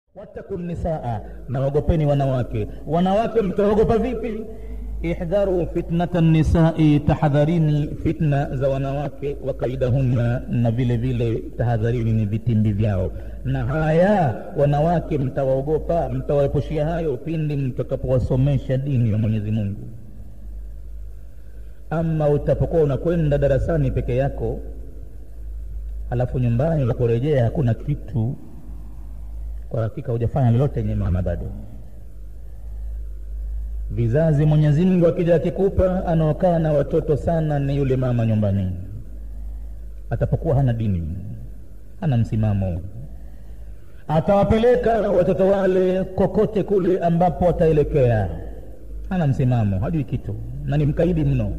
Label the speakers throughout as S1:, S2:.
S1: wattaku nisaa, naogopeni wanawake. Wanawake mtaogopa vipi? Ihdharu fitnata nisai, tahadharini fitna za wanawake, wa kaidahunna, na vile vile tahadharini ni vitimbi vyao. Na haya wanawake mtawaogopa, mtawaepushia hayo pindi mtakapowasomesha dini ya Mwenyezi Mungu. Ama utapokuwa unakwenda darasani peke yako, alafu nyumbani unaporejea hakuna kitu kwa hakika hujafanya lolote yenye maana bado. Vizazi Mwenyezi Mungu akija akikupa, anaokaa na watoto sana ni yule mama nyumbani, atapokuwa hana dini, hana msimamo, atawapeleka watoto wale kokote kule ambapo wataelekea, hana msimamo, hajui kitu na ni mkaidi mno.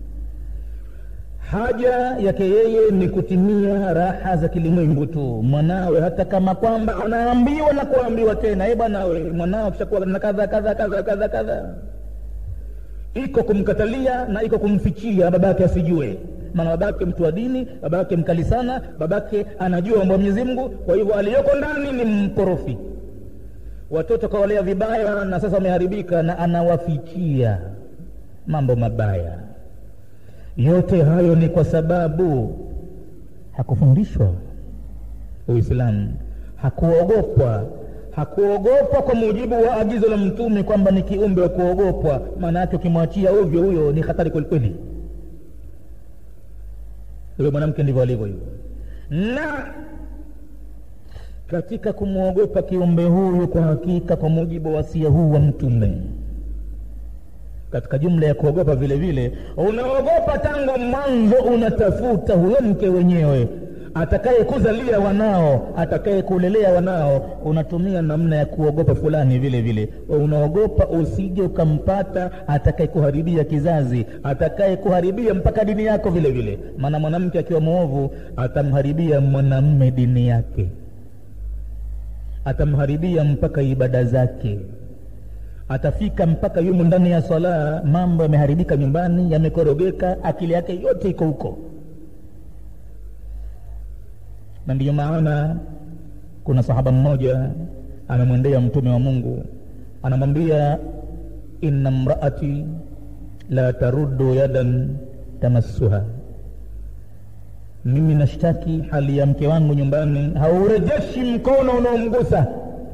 S1: Haja yake yeye ni kutimia raha za kilimwengu tu. Mwanawe hata kama kwamba anaambiwa na kuambiwa tena, e bwana we, mwanao kishakuwa na kadha kadha kadha kadha kadha, iko kumkatalia na iko kumfichia babake asijue. Maana babake mtu wa dini, babake mkali sana, babake anajua mambo ya Mwenyezi Mungu. Kwa hivyo aliyoko ndani ni mkorofi. Watoto kawalea vibaya, na sasa wameharibika, na anawafichia mambo mabaya yote hayo ni kwa sababu hakufundishwa Uislamu, hakuogopwa, hakuogopwa kwa mujibu wa agizo la Mtume kwamba ni kiumbe wa kuogopwa. Maana yake ukimwachia ovyo, huyo ni hatari kwelikweli. Huyo mwanamke ndivyo alivyo hivyo. Na katika kumwogopa kiumbe huyu, kwa hakika, kwa mujibu wa wasia huu wa Mtume katika jumla ya kuogopa vile vile, unaogopa tangu mwanzo, unatafuta huyo mke wenyewe atakaye kuzalia wanao, atakaye kulelea wanao, unatumia namna ya kuogopa fulani vile vile. Unaogopa usije ukampata atakaye kuharibia kizazi, atakaye kuharibia mpaka dini yako vile vile. Maana mwanamke akiwa mwovu atamharibia mwanamme dini yake, atamharibia mpaka ibada zake atafika mpaka yumo ndani ya swala, mambo yameharibika nyumbani, yamekorogeka, akili yake yote iko huko. Na ndiyo maana kuna sahaba mmoja anamwendea Mtume wa Mungu, anamwambia inna mraati la taruddu yadan tamassuha, mimi nashtaki hali ya mke wangu nyumbani, haurejeshi mkono unaomgusa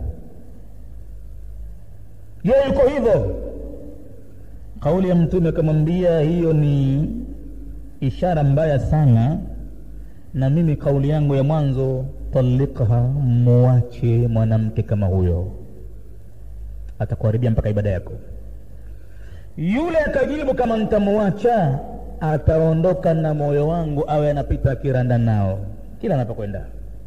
S1: yeye yuko hivyo. Kauli ya Mtume akamwambia, hiyo ni ishara mbaya sana, na mimi kauli yangu ya mwanzo, talikha, muache mwanamke kama huyo, atakuharibia mpaka ibada yako. Yule akajibu, kama nitamuacha ataondoka na moyo wangu, awe anapita akiranda nao kila anapokwenda.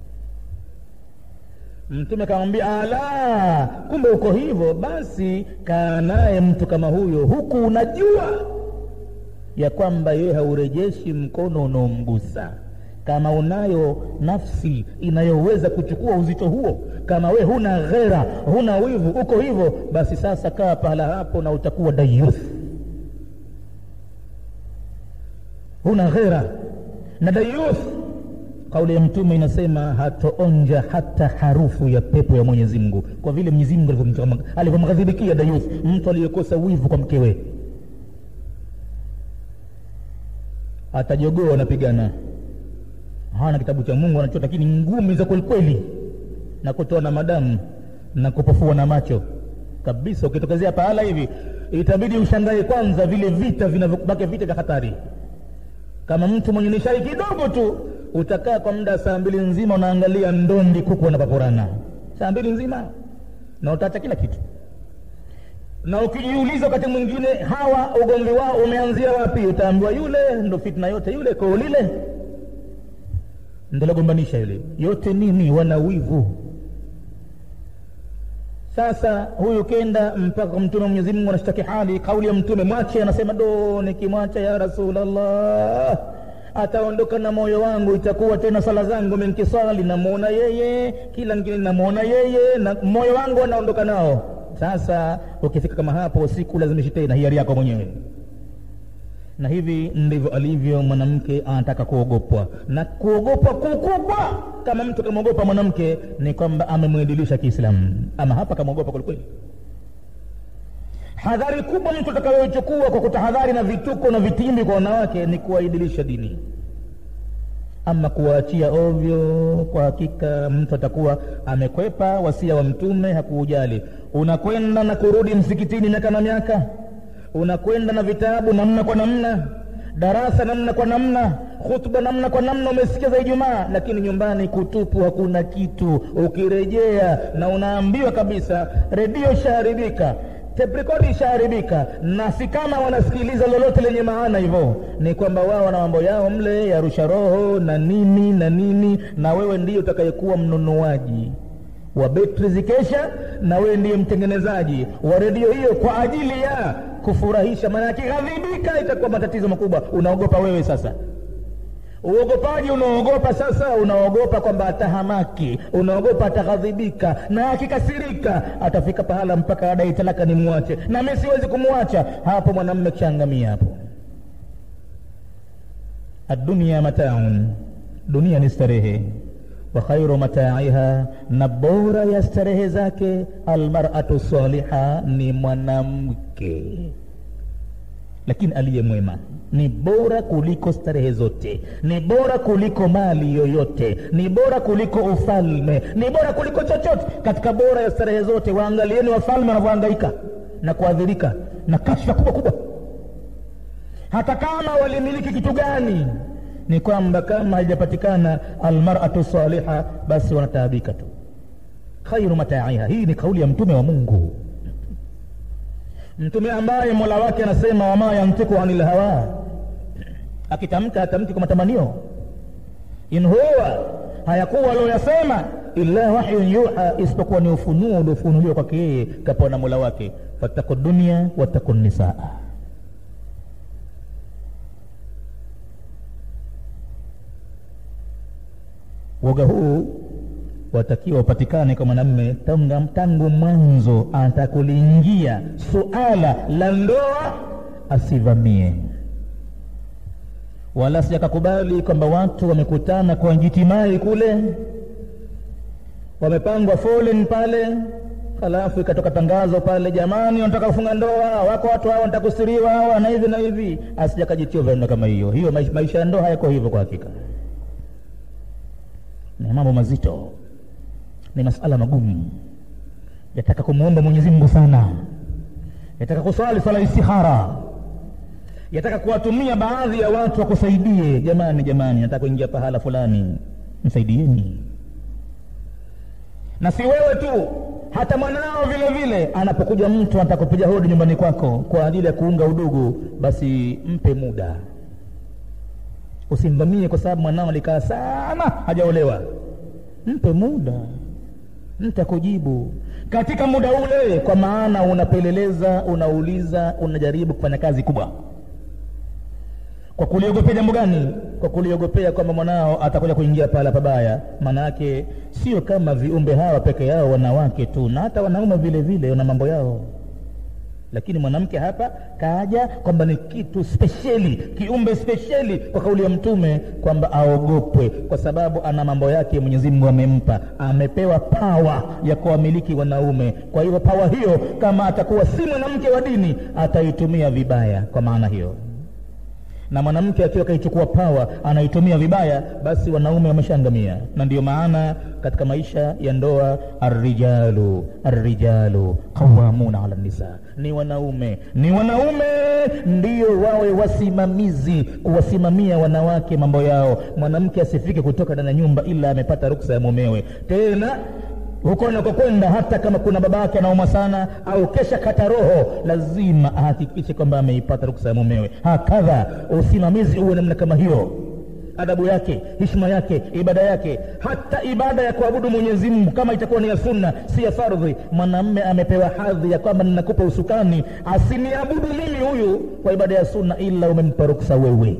S1: Mtume akamwambia, ala, kumbe uko hivyo, basi kaa naye mtu kama huyo, huku unajua ya kwamba yeye haurejeshi mkono unaomgusa. Kama unayo nafsi inayoweza kuchukua uzito huo, kama we huna ghera, huna wivu, uko hivyo, basi sasa kaa pahala hapo na utakuwa dayuth. Huna ghera na dayuth Kauli ya Mtume inasema hatoonja hata harufu ya pepo ya Mwenyezi Mungu, kwa vile Mwenyezi Mungu alivyomghadhibikia dayuth, mtu aliyekosa wivu kwa mkewe. Atajogoa anapigana, hana kitabu cha Mungu anachota, lakini ngumi za kwelikweli na kutoa na madamu na kupofua na macho kabisa. Ukitokezea pahala hivi, itabidi ushangae kwanza vile vita vinavyobaki, vita vya hatari. Kama mtu mwenye nishai kidogo tu utakaa kwa muda saa mbili nzima unaangalia ndondi kuku wanapaporana saa mbili nzima, na utaacha kila kitu. Na ukijiuliza wakati mwingine hawa ugomvi wao umeanzia wapi, utaambiwa yule ndo fitna yote, yule koo lile ndo lagombanisha yule. Yote nini? Wana wivu. Sasa huyu kenda mpaka kwa Mtume Mwenyezi Mungu anashtaki hali, kauli ya Mtume mwache, anasema do, nikimwacha ya Rasulullah ataondoka na moyo wangu, itakuwa tena sala zangu menkiswali, namwona yeye, kila ngine namwona yeye, na moyo wangu anaondoka nao. Sasa ukifika kama hapo, siku lazimishi tena, hiari yako mwenyewe. na hivi ndivyo alivyo mwanamke anataka kuogopwa na kuogopwa kukubwa kama mtu kamwogopa mwanamke ni kwamba amemwedilisha kiislamu ama hapa kamwogopa kwelikweli hadhari kubwa mtu atakayoichukua kwa kutahadhari na vituko na vitimbi kwa wanawake ni kuwaidilisha dini ama kuwaachia ovyo kwa hakika mtu atakuwa amekwepa wasia wa mtume hakuujali unakwenda na kurudi msikitini miaka na miaka unakwenda na vitabu namna kwa namna darasa namna kwa namna khutba namna kwa namna umesikia za ijumaa lakini nyumbani kutupu hakuna kitu ukirejea na unaambiwa kabisa redio ishaharibika teprikodi ishaharibika na si kama wanasikiliza lolote lenye maana hivyo ni kwamba wao wana mambo yao mle ya rusha roho na nini na nini na wewe ndiyo utakayekuwa mnunuaji wa betri zikesha na wewe ndiye mtengenezaji wa redio hiyo kwa ajili ya kufurahisha maana akighadhibika itakuwa matatizo makubwa unaogopa wewe sasa uogopaji unaogopa sasa unaogopa kwamba atahamaki unaogopa ataghadhibika na akikasirika atafika pahala mpaka adai talaka ni mwache na mi siwezi kumwacha hapo mwanamme kishaangamia hapo adunia mataun dunia ni starehe wa khairu mataiha na bora ya starehe zake almaratu saliha ni mwanamke lakini aliye mwema ni bora kuliko starehe zote ni bora kuliko mali yoyote ni bora kuliko ufalme ni bora kuliko chochote katika bora ya starehe zote waangalieni wafalme wanavyohangaika na kuadhirika na kashfa kubwa kubwa hata kama walimiliki kitu gani ni kwamba kama haijapatikana almaratu saliha basi wanataabika tu khairu mataiha hii ni kauli ya mtume wa mungu mtume ambaye mola wake anasema wama yantiku anil hawa akitamka atamki kwa matamanio in huwa hayakuwa alioyasema illa wahyun yuha isipokuwa ni ufunuo uliofunuliwa kwake yeye kapewa na mola wake fattaku dunia wattaku nisaa woga huu watakiwa upatikane kwa mwanamme tangu, tangu mwanzo atakuliingia suala la ndoa asivamie wala sijakakubali kwamba watu wamekutana kwa jitimai kule wamepangwa foleni pale halafu ikatoka tangazo pale jamani wanataka kufunga ndoa wako watu hawa wanataka kusiriwa hawa na hivi na hivi asijakajitio vyanno kama hiyo hiyo maisha ya ndoa hayako hivyo kwa hakika ni mambo mazito ni masala magumu yataka kumwomba mwenyezi mungu sana yataka kuswali swala istihara yataka kuwatumia baadhi ya watu wakusaidie jamani jamani nataka kuingia pahala fulani msaidieni na si wewe tu hata mwanao vile vile anapokuja mtu anataka kupiga hodi nyumbani kwako kwa ajili ya kuunga udugu basi mpe muda usimvamie kwa sababu mwanao alikaa sana hajaolewa mpe muda ntakujibu katika muda ule kwa maana unapeleleza unauliza unajaribu kufanya kazi kubwa kwa kuliogopea jambo gani kwa kuliogopea kwamba mwanao atakuja kuingia pala pabaya maana yake sio kama viumbe hawa peke yao wanawake tu na hata wanaume vile vile wana mambo yao lakini mwanamke hapa kaja kwamba ni kitu spesheli kiumbe spesheli kwa kauli ya mtume kwamba aogopwe kwa sababu ana mambo yake mwenyezi mungu amempa amepewa pawa ya kuwamiliki wanaume kwa hiyo pawa hiyo kama atakuwa si mwanamke wa dini ataitumia vibaya kwa maana hiyo na mwanamke akiwa akaichukua pawa anaitumia vibaya basi wanaume wameshaangamia na ndiyo maana katika maisha ya ndoa arrijalu arrijalu qawamuna ala nisa ni wanaume ni wanaume ndio wawe wasimamizi kuwasimamia wanawake mambo yao mwanamke asifike kutoka ndani ya nyumba ila amepata ruksa ya mumewe tena huko anakokwenda hata kama kuna baba yake anaumwa sana au kesha kata roho lazima ahakikishe kwamba ameipata ruksa ya mumewe hakadha usimamizi uwe namna kama hiyo adabu yake hishma yake ibada yake hata ibada ya kuabudu mwenyezi mungu kama itakuwa ni ya sunna si ya fardhi mwanamme amepewa hadhi ya kwamba ninakupa usukani asiniabudu mimi huyu kwa ibada ya sunna ila umempa ruksa wewe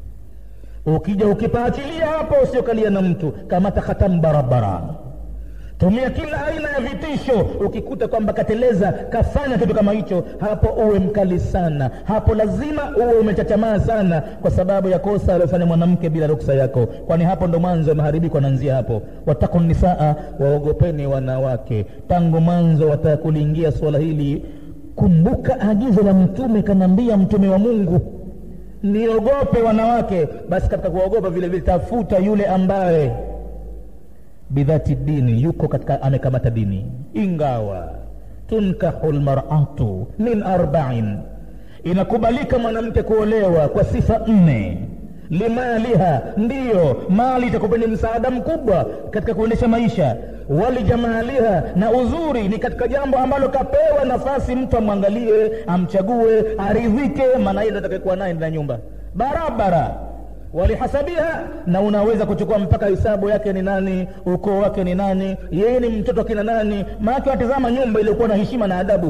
S1: ukija ukipaachilia hapo usiokalia na mtu kamata khatamu barabara tumia kila aina ya vitisho ukikuta kwamba kateleza kafanya kitu kama hicho hapo uwe mkali sana hapo lazima uwe umechachamaa sana kwa sababu ya kosa aliofanya mwanamke bila ruksa yako kwani hapo ndo mwanzo maharibiko anaanzia hapo wataku nisaa waogopeni wanawake tangu mwanzo wataka kuliingia suala hili kumbuka agizo la mtume kanaambia mtume wa mungu niogope wanawake basi katika kuwaogopa vile vile tafuta yule ambaye bidhati dini yuko katika amekamata dini ingawa tunkahu lmaratu min arbain inakubalika mwanamke kuolewa kwa sifa nne limaliha ndiyo mali itakupeni msaada mkubwa katika kuendesha maisha walijamaliha na uzuri ni katika jambo ambalo kapewa nafasi mtu amwangalie amchague aridhike maana ile atakayekuwa naye ndani ya nyumba barabara walihasabiha na unaweza kuchukua mpaka hisabu yake ni nani ukoo wake ni nani yeye ni mtoto kina nani maake watizama nyumba iliyokuwa na heshima na adabu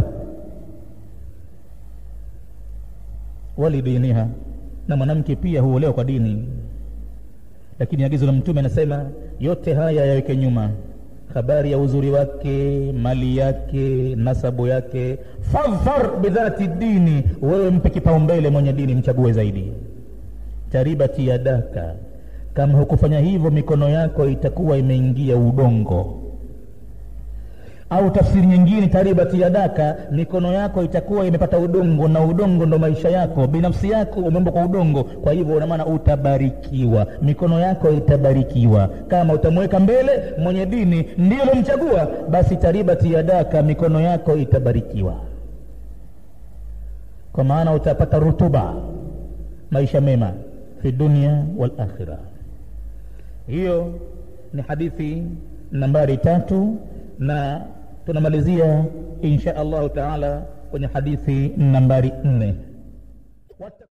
S1: walidiniha na mwanamke pia huolewa kwa dini lakini agizo la mtume anasema yote haya yaweke nyuma habari ya uzuri wake mali yake nasabu yake fadhfar bidhati dini wewe mpe kipaumbele mwenye dini mchague zaidi taribati yadaka kama hukufanya hivyo mikono yako itakuwa imeingia udongo au tafsiri nyingine taribati yadaka mikono yako itakuwa imepata udongo na udongo ndo maisha yako binafsi yako umeumbwa kwa udongo kwa hivyo unamaana utabarikiwa mikono yako itabarikiwa kama utamweka mbele mwenye dini ndio lomchagua basi taribati yadaka mikono yako itabarikiwa kwa maana utapata rutuba maisha mema fi dunia wal akhira hiyo ni hadithi nambari tatu na tunamalizia insha allahu taala kwenye hadithi nambari nne